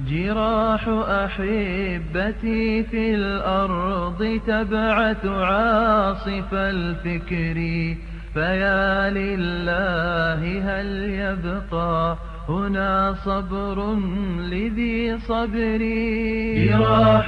جراح أحبتي في الأرض تبعث عاصف الفكر فيا لله هل يبقى هنا صبر لذي صبري جراح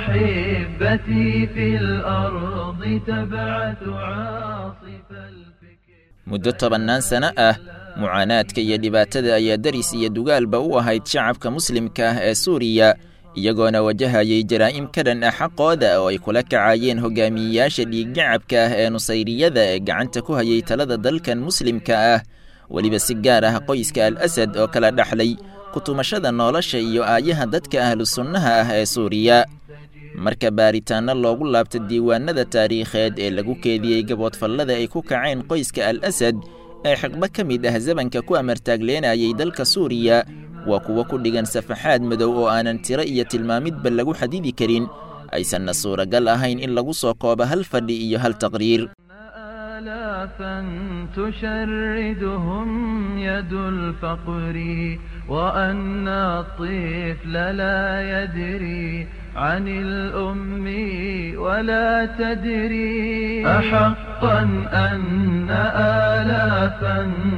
أحبتي في الأرض تبعث عاصف الفكر muddo tobannaan sano ah mucaanaadka iyo dhibaatada ayaa deris iyo dugaalba u ahayd shacabka muslimka ah ee suuriya iyagoona wajahayay jaraa'im ka dhan ah xaqooda oo ay kula kacayeen hogaamiyeyaasha dhiiggacabka ah ee nusayriyada ee gacanta ku hayay talada dalkan muslimka ah weliba si gaar ah qoyska al asad oo kala dhaxlay kutumashada nolosha iyo aayaha dadka ahlu sunnaha ah ee suuriya marka baaritaanno loogu laabto diiwaanada taariikheed ee lagu keediyey gaboodfallada ay ku kaceen qoyska al asad ee xiqbo ka mid ah zamanka ku amartaagleenayay dalka suuriya waa kuwo ku dhigan safaxaad madow oo aanan tiro iyo tilmaamidba lagu xadidi karin aysanna suuragal ahayn in lagu soo koobo hal fadhi iyo hal taqriir آلافا تشردهم يد الفقر وأن الطفل لا يدري عن الأم ولا تدري أحقا أن آلافا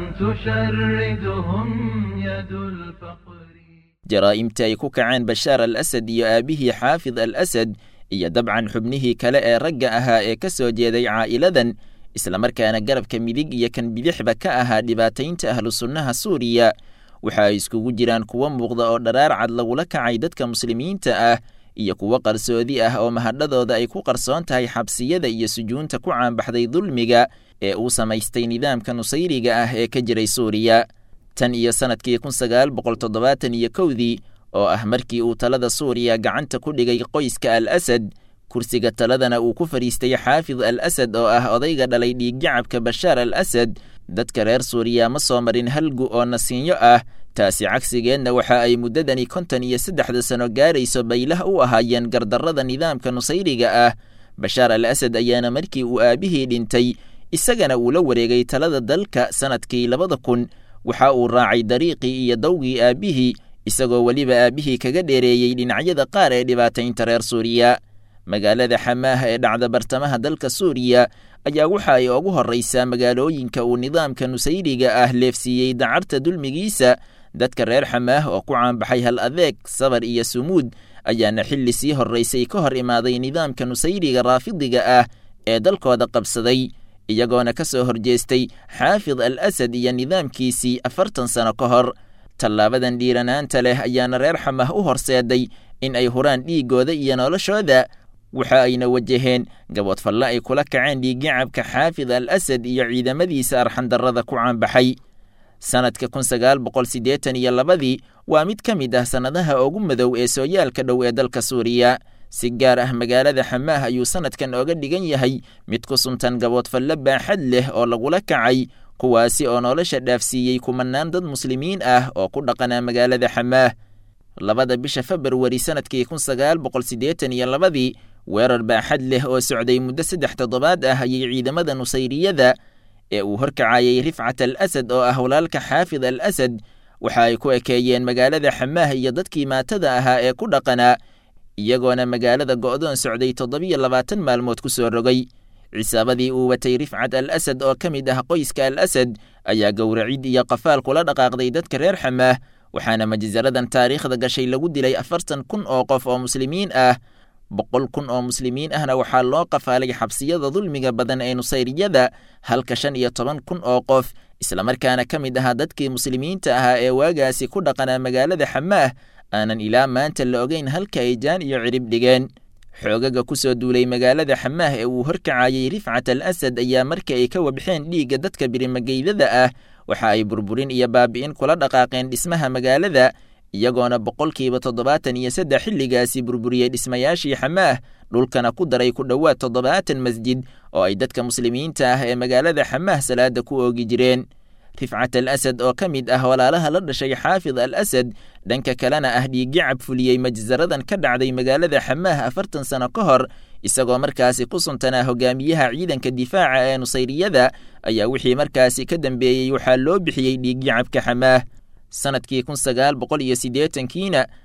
تشردهم يد الفقر jaraa'imta ay ku kaceen bashaar al asad iyo aabbihii xaafid al asad iyo dabcan xubnihii kale ee ragga ahaa ee ka soo jeeday caa'iladan islamarkaana garabka midig iyo kan bidixba ka ahaa dhibaataynta ahlu sunnaha suuriya waxa ay iskugu jiraan kuwo muuqda oo dharaar cad lagula kacay dadka muslimiinta ah iyo kuwo qarsoodi ah oo mahadhadooda ay ku qarsoon tahay xabsiyada iyo sujuunta ku caanbaxday dulmiga ee uu samaystay nidaamka nusayriga ah ee ka jiray suuriya tan iyo sannadkii kun sagaal boqol toddobaatan iyo kowdii oo ah markii uu talada suuriya gacanta ku dhigay qoyska al asad kursiga taladana uu ku fadhiistay xaafid al asad oo ah odayga dhalay dhiiggacabka bashaar al asad dadka reer suuriya ma soo marin halgu oo nasiinyo ah taasi cagsigeedna waxa ay muddadani konton iyo saddexda sano gaarayso baylah u ahaayeen gardarrada nidaamka nusayriga ah bashaar al asad ayaana markii uu aabbihii dhintay isagana uu la wareegay talada dalka sannadkii labada kun waxa uu raacay dariiqii iyo dawgii aabbihii isagoo weliba aabbihii kaga dheereeyey dhinacyada qaar ee dhibaataynta reer suuriya magaalada xamaaha ee dhacda bartamaha dalka suuriya ayaa waxa ay ugu horraysaa magaalooyinka uu nidaamka nusayriga ah leefsiiyey dacarta dulmigiisa dadka reer xamaah oo ku caanbaxay hal adeeg sabar iyo sumuud ayaana xilli sii horraysay ka hor imaaday nidaamka nusayriga raafidiga ah ee dalkooda qabsaday iyagoona ka soo horjeestay xaafid al asad iyo nidaamkiisii afartan sano ka hor tallaabadan dhiiranaanta leh ayaana reer xamah u horseeday in ay huraan dhiiggooda iyo noloshooda waxa ayna wajaheen gaboodfalle ay kula kaceen dhiiggacabka xaafid al asad iyo ciidamadiisa arxandarrada ku caanbaxay sannadka kun sagaal boqol siddeetan iyo labadii waa mid ka mid ah sannadaha ugu madow ee sooyaalka dhow ee dalka suuriya si gaar ah magaalada xamaah ayuu sannadkan ooga dhigan yahay mid ku suntan gaboodfalle baaxad leh oo lagula kacay kuwaasi oo nolosha dhaafsiiyey kumanaan dad muslimiin ah oo ku dhaqanaa magaalada xamaah labada bisha februari sannadkii kun sagaal boqol siddeetan iyo labadii weerar baaxad leh oo socday muddo saddex toddobaad ah ayay ciidamada nusayriyada ee uu horkacayay rifcat al asad oo ah walaalka xaafid al asad waxa ay ku ekeeyeen magaalada xamaah iyo dadkii maatada ahaa ee ku dhaqanaa iyagoona magaalada go'doon socday toddobiyo labaatan maalmood ku soo rogay cisaabadii uu watay rifcat al asad oo ka mid ah qoyska al asad ayaa gowracid iyo qafaal kula dhaqaaqday dadka reer xamaah waxaana majsaradan taariikhda gashay lagu dilay afartan kun oo qof oo muslimiin ah boqol kun oo muslimiin ahna waxaa loo qafaalay xabsiyada dulmiga badan ee nusayriyada halka shan iyo toban kun oo qof islamarkaana ka mid ahaa dadkii muslimiinta ahaa ee waagaasi ku dhaqanaa magaalada xamaah aanan ilaa maanta la ogeyn halka ay jaan iyo cirib dhigeen xoogaga ku soo duulay magaalada xamaah ee uu horkacayay rifcat al asad ayaa marka ay ka wabxeen dhiigga dadka birimageydada ah waxa ay burburin iyo baabi'in kula dhaqaaqeen dhismaha magaalada iyagoona boqolkiiba toddobaatan iyo saddex xilligaasi burburiyey dhismayaashii xamaah dhulkana ku daray ku dhowaad toddobaatan masjid oo ay dadka muslimiinta ah ee magaalada xamaah salaada ku oogi jireen rifcat al asad oo ka mid ah walaalaha la dhashay xaafid al asad dhanka kalena ah dhiiggacab fuliyey majsaradan ka dhacday magaalada xamaah afartan sano ka hor isagoo markaasi ku suntanaa hogaamiyaha ciidanka difaaca ee nusayriyada ayaa wixii markaasi ka dambeeyey waxaa loo bixiyey dhiiggacabka xamaah sannadkii kun sagaal boqol iyo siddeetankiina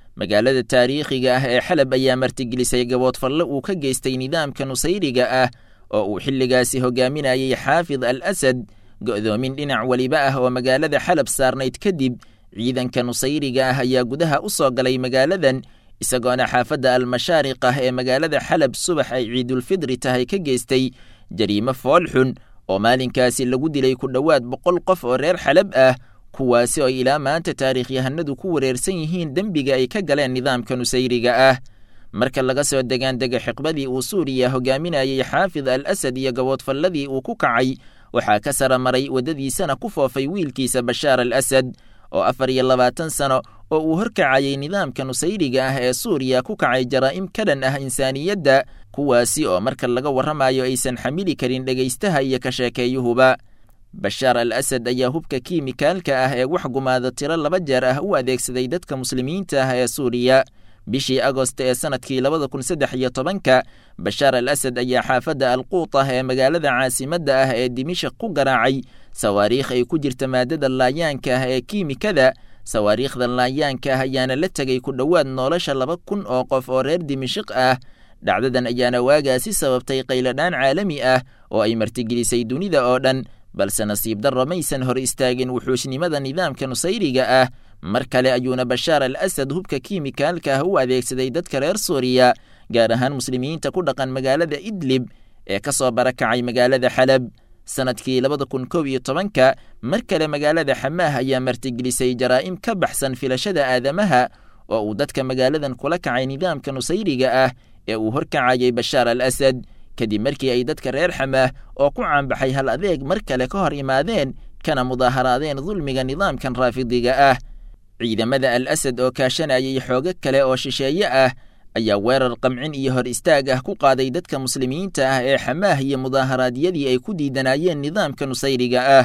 magaalada taariikhiga ah ee xalab ayaa martigelisay gaboodfalle uu ka geystay nidaamka nusayriga ah oo uu xilligaasi hogaaminayay xaafid al asad go'doomin dhinac weliba ah oo magaalada xalab saarnayd kadib ciidanka nusayriga ah ayaa gudaha u soo galay magaaladan isagoona xaafadda almashaariq ah ee magaalada xalab subax ay ciidulfidri tahay ka geystay jariimo foolxun oo maalinkaasi lagu dilay ku dhowaad boqol qof oo reer xalab ah kuwaasi oo ilaa maanta taariikhyahanadu ku wareersan yihiin dembiga ay ka galeen nidaamka nusayriga ah marka laga soo degaandega xiqbadii uu suuriya hogaaminayay xaafid al asad iyo gaboodfalladii uu ku kacay waxaa ka sara maray waddadiisana ku foofay wiilkiisa bashaar al asad oo afar iyo labaatan sano oo uu horkacayay nidaamka nusayriga ah ee suuriya ku kacay jaraa'im ka dhan ah insaaniyadda kuwaasi oo marka laga warramayo aysan xamili karin dhegaystaha iyo ka sheekeeyuhuba bashaar al asad ayaa hubka kiimikaalka ah ee wax gumaada tiro laba jeer ah u adeegsaday dadka muslimiinta ah ee suuriya bishii agost ee sanadkii labada kun saddex iyo tobanka bashaar al asad ayaa xaafadda alquut ah ee magaalada caasimadda ah ee dimishak ku garaacay sawaariikh ay ku jirta maadada laayaanka ah ee kiimikada sawaariikhda laayaanka ah ayaana la tegay ku dhowaad nolosha laba kun oo qof oo reer dimishik ah dhacdadan ayaana waagaasi sababtay qayladhaan caalami ah oo ay martigelisay dunida oo dhan balse nasiib darro maysan hor istaagin wuxuushnimada nidaamka nusayriga ah mar kale ayuuna bashaar al asad hubka kiimikaalka ah u adeegsaday dadka reer suuriya gaar ahaan muslimiinta ku dhaqan magaalada idlib ee ka soo barakacay magaalada xalab sanadkii labada kun kow iyo tobanka mar kale magaalada xamaah ayaa martigelisay jaraa'im ka baxsan filashada aadamaha oo uu dadka magaaladan kula kacay nidaamka nusayriga ah ee uu horkacayay bashaar al asad kadib markii ay dadka reer xamaah oo ku caanbaxay hal adeeg mar kale ka hor imaadeen kana mudaaharaadeen dulmiga nidaamkan raafidiga ah ciidamada al asad oo kaashanayay xoogo kale oo shisheeye ah ayaa weerar qamcin iyo hor istaag ah ku qaaday dadka muslimiinta ah ee xamaah iyo mudaaharaadyadii ay ku diidanayeen nidaamka nusayriga ah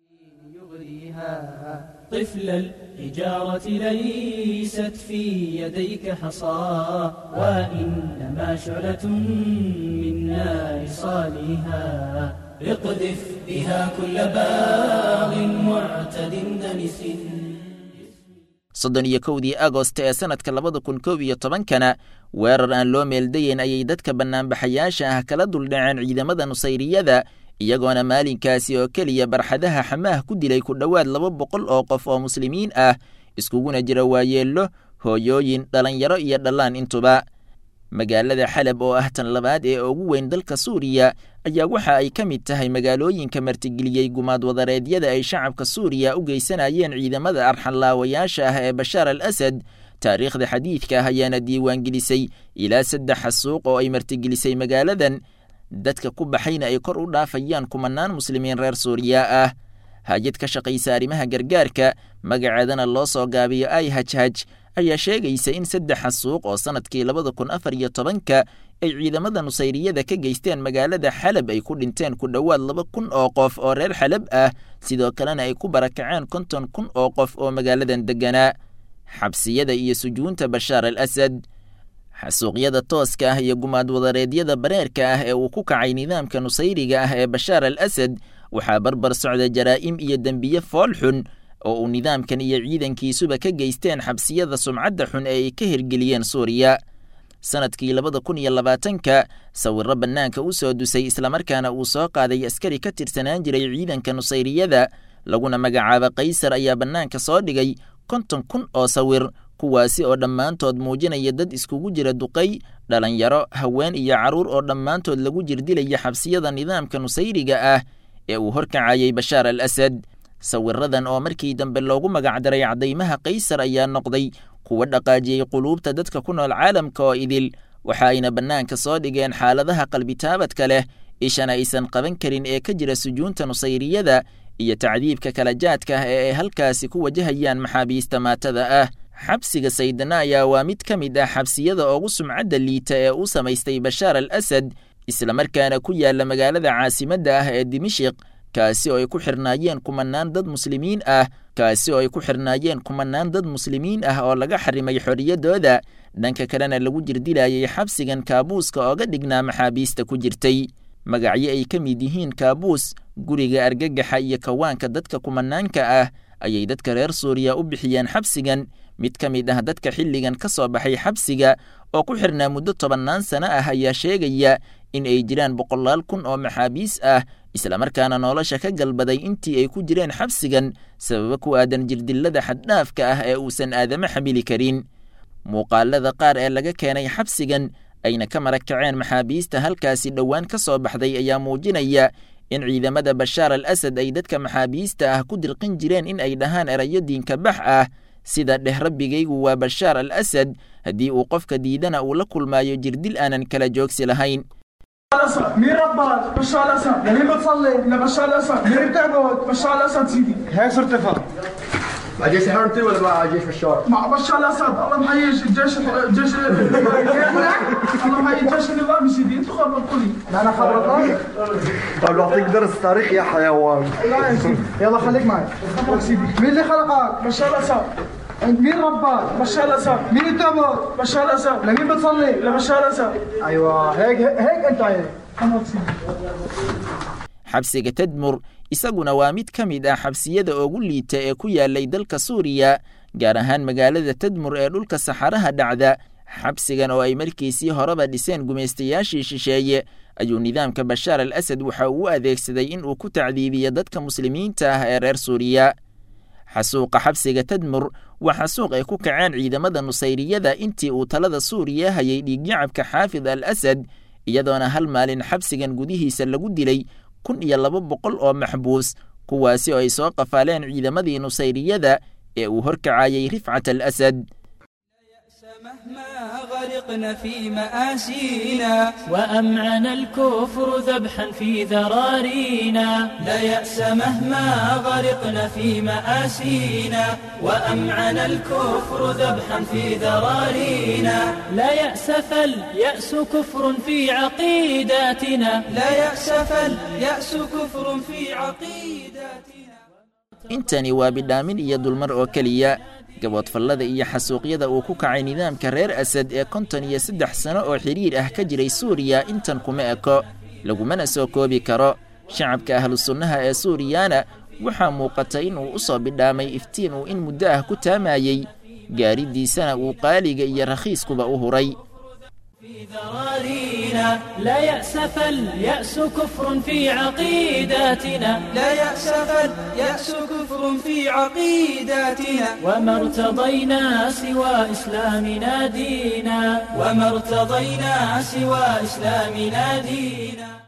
طفل الحجارة ليست في يديك حصى وإنما شعلة من نار صالها اقذف بها كل باغ معتد دنس soddon iyo kowdii agost ee sanadka labada kun kow iyo tobankana weerar aan loo meeldayeyn ayay dadka bannaanbaxayaasha ah kala duldhaceen ciidamada nusayriyada iyagoona maalinkaasi oo keliya barxadaha xamaah ku dilay ku dhowaad laba boqol oo qof oo muslimiin ah iskuguna jira waayeello hooyooyin dhallinyaro iyo dhallaan intuba magaalada xalab oo ah tan labaad ee ugu weyn dalka suuriya ayaa waxa ay ka mid tahay magaalooyinka martigeliyey gumaad wadareedyada ay shacabka suuriya u geysanayeen ciidamada arxanlaawayaasha ah ee bashaar al asad taariikhda xadiidka ah ayaana diiwaangelisay ilaa saddex xasuuq oo ay martigelisay magaaladan dadka ku baxayna ay kor u dhaafayaan kumanaan muslimiin reer suuriya ah hay-ad ka shaqaysa arrimaha gargaarka magaceedana loo soo gaabiyo ai hajhaj ayaa sheegaysa in saddex xasuuq oo sannadkii labada kun afar iyo tobanka ay ciidamada nusayriyada ka geysteen magaalada xalab ay ku dhinteen ku dhowaad laba kun oo qof oo reer xalab ah sidoo kalena ay ku barakaceen konton kun oo qof oo magaaladan degganaa xabsiyada iyo sujuunta bashaar al asad xasuuqyada tooska ah iyo gumaad wadareedyada bareerka ah ee uu ku kacay nidaamka nusayriga ah ee bashaar al asad waxaa barbar socda jaraa'im iyo dembiye fool xun oo uu nidaamkan iyo ciidankiisuba ka geysteen xabsiyada sumcadda xun ee ay ka hirgeliyeen suuriya sannadkii labada kun iyo labaatanka sawirro bannaanka u soo dusay islamarkaana uu soo qaaday askari ka tirsanaan jiray ciidanka nusayriyada laguna magacaaba kaysar ayaa bannaanka soo dhigay konton kun oo sawir kuwaasi oo dhammaantood muujinaya dad iskugu jira duqay dhalinyaro haween iyo carruur oo dhammaantood lagu jirdilaya xabsiyada nidaamka nusayriga ah ee uu horkacayay bashaar al asad sawiradan oo markii dambe loogu magacdaray caddaymaha kaysar ayaa noqday kuwa dhaqaajiyey quluubta dadka ku nool caalamka oo idil waxa ayna bannaanka soo dhigeen xaaladaha qalbitaabadka leh ishana aysan qaban karin ee ka jira sujuunta nusayriyada iyo tacdiibka kala jaadka ah ee ay halkaasi ku wajahayaan maxaabiista maatada ah xabsiga saydana ayaa waa mid ka mid ah xabsiyada ugu sumcadda liita ee u samaystay bashaar al asad islamarkaana ku yaalla magaalada caasimadda ah ee dimashik kaasi oo ay ku xirnaayeen kumanaan dad muslimiin ah kaasi oo ay ku xirnaayeen kumanaan dad muslimiin ah oo laga xarimay xorriyaddooda dhanka kalena lagu jirdilayay xabsigan kaabuuska ooga dhignaa maxaabiista ku jirtay magacyo ay ka mid yihiin kaabuus guriga argagaxa iyo kawaanka dadka kumanaanka ah ayay dadka reer suuriya u bixiyeen xabsigan mid ka mid ah dadka xilligan ka soo baxay xabsiga oo ku xirnaa muddo tobannaan sano ah ayaa sheegaya in ay jiraan boqolaal kun oo maxaabiis ah islamarkaana nolosha ka galbaday intii ay ku jireen xabsigan sababa ku aadan jirdillada xaddhaafka ah ee uusan aadamo xamili karin muuqaalada qaar ee laga keenay xabsigan ayna ka marag kaceen maxaabiista halkaasi dhowaan ka soo baxday ayaa muujinaya in ciidamada bashaar al asad ay dadka maxaabiista ah ku dirqin jireen in ay dhahaan erayo diinka bax ah sida dheh rabbigaygu waa bashaar al asad haddii uu qofka diidana uu la kulmaayo jirdil aanan kala joogsi lahayn الاسد مين رباك بشار الاسد مين بتصلي لبشار الاسد مين بتعبد بشار الاسد سيدي هيك صرت افهم مع جيش حرمتي ولا مع جيش بشار؟ مع بشار الاسد الله محيي الجيش الجيش الله محيي الجيش النظامي سيدي انتوا خبرتوا لي انا خبرتك طيب بعطيك درس تاريخ يا حيوان لا يا سيدي يلا خليك معي خبرك سيدي مين اللي خلقك بشار الاسد مين رباك؟ بشار الاسد مين بتعبد؟ بشار الاسد لمين بتصلي؟ لبشار الاسد ايوه هيك هيك انت هيك خبرك سيدي xabsiga tadmur isaguna waa mid ka mid ah xabsiyada ugu liita ee ku yaalay dalka suuriya gaar ahaan magaalada tadmur ee dhulka saxaraha dhacda xabsigan oo ay markiisii horeba dhiseen gumaystayaashii shisheeye ayuu nidaamka bashaar al asad waxa uu u adeegsaday in uu ku tacdiibiyo dadka muslimiinta ah ee reer suuriya xasuuqa xabsiga tadmur waa xasuuq ay ku kaceen ciidamada nusayriyada intii uu talada suuriya hayay dhiigyacabka xaafid al asad iyadoona hal maalin xabsigan gudihiisa lagu dilay kun iyo laba boqol oo maxbuus kuwaasi oo ay soo qafaaleen ciidamadii nusayriyada ee uu horkacayay rifcat al asad مهما غرقنا في مآسينا وأمعن الكفر ذبحا في ذرارينا لا يأس مهما غرقنا في مآسينا وأمعن الكفر ذبحا في ذرارينا لا يأس فاليأس كفر في عقيداتنا لا يأس فاليأس كفر في عقيداتنا intani waa bidhaamin iyo dulmar oo keliya gaboodfallada iyo xasuuqyada uu ku kacay nidaamka reer asad ee konton iyo saddex sano oo xidhiir ah ka jiray suuriya intan kuma eko lagumana soo koobi karo shacabka ahlu sunnaha ee suuriyana waxaa muuqata in uu u soo bidhaamay iftiin uu in muddo ah ku taamayey gaaridiisana uu qaaliga iyo rakhiiskuba u huray في ذرارينا لا يأس فاليأس كفر في عقيداتنا لا يأس فاليأس كفر في عقيداتنا وما ارتضينا سوى إسلامنا دينا وما ارتضينا سوى إسلامنا دينا